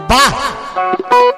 वाह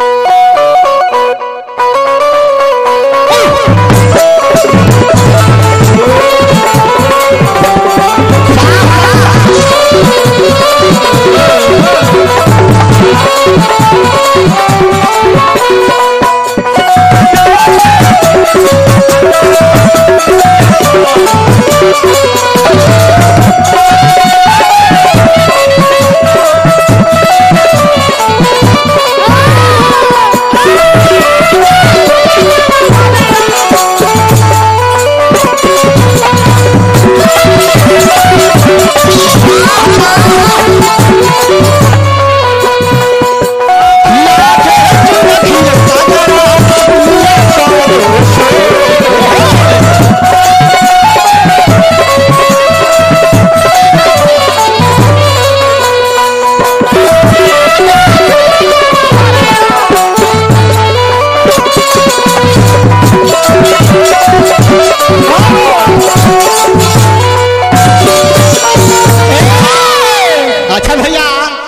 अच्छा भैया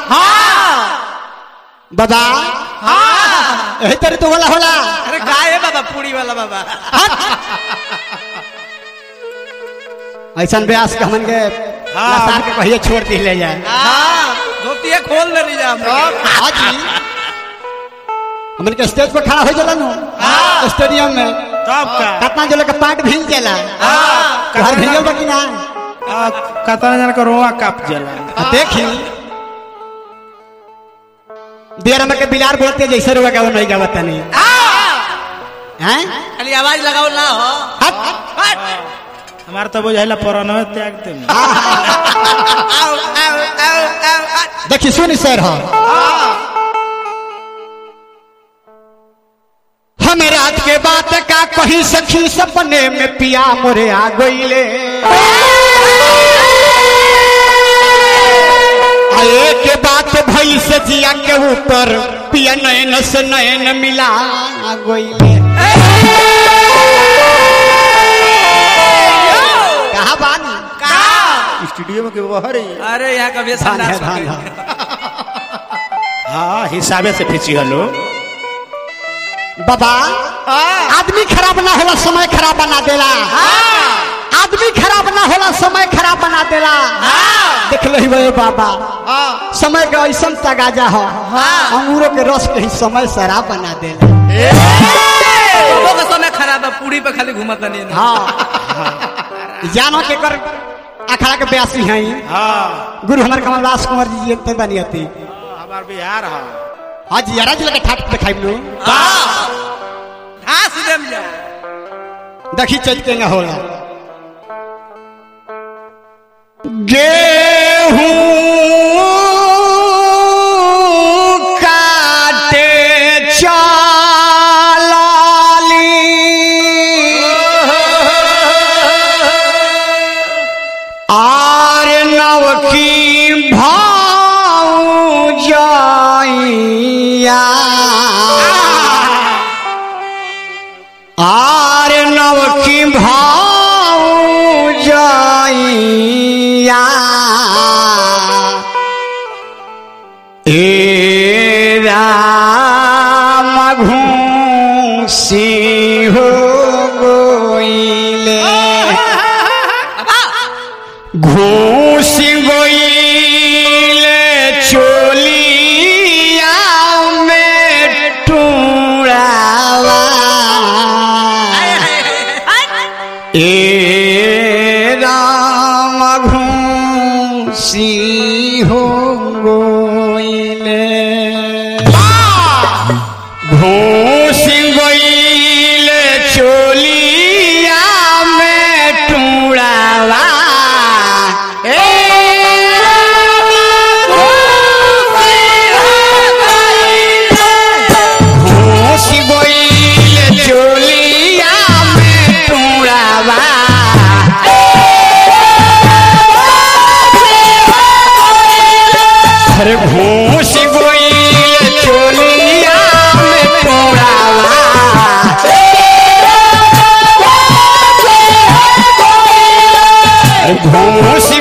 बाबा यही तेरे तो होला होला अरे काय है बाबा पूरी वाला बाबा ऐसा ब्यास के हमन के लसार के कहिए छोड़ दी ले जाए हाँ धोतिया खोल ले जा हाँ जी हमन के स्टेज पर खड़ा हो जाला नु स्टेडियम में तब का कितना जो लोग पाट भील जाला हाँ घर भील बा कि ना आ, कतना जन का रोआ काप जला आ, देखी देर में के बिलार बोलते जैसे रुआ गावो नहीं गावत नहीं हैं खाली आवाज लगाओ ना हो हट हट। हमार तो बुझाइला पुराना त्याग ते आओ आओ आओ आओ हट। देखी सुन सर हो हम रात के बात का कहीं सखी सपने में पिया मोरे आ गईले आए के बात भई से जिया के ऊपर पिया नयन से नयन मिला गईले कहा बानी का स्टूडियो में के बाहर ही अरे यहाँ कभी धान है संडास धान हो है गई। हाँ हिसाबे से फिची हलो बाबा आदमी खराब ना होला समय खराब बना देला आदमी खराब ना होला समय खराब बना देला देख ली भाई बाबा समय का ऐसा तगाजा हो अंगूरों के रस के ही समय शराब बना देला लोगों का समय खराब है पूरी पे खाली घूमत नहीं है। हाँ जानो के कर अखाड़ा के ब्यासी हैं हाँ गुरु हमारे कमलदास कुंवर जी जीते बनियती हमार बिहार है हाँ जी यारा जिला के ठाट दिखाई लो हाँ हाँ सीधे में जाओ देखी चल के न होला गेहूं काटे चाली आर नवकी भाऊ जाइया आर नवकी भाऊ जाइया ए राम घूसी हो गोइले घूस गोइले चोलिया में टूरावा ए राम घूसी हो गोइले घूस गोइले चोलिया में टूरावा ए घूस गोइले चोलिया में टूरावा अरे घूस गोइले चोलिया में टूरावा घूस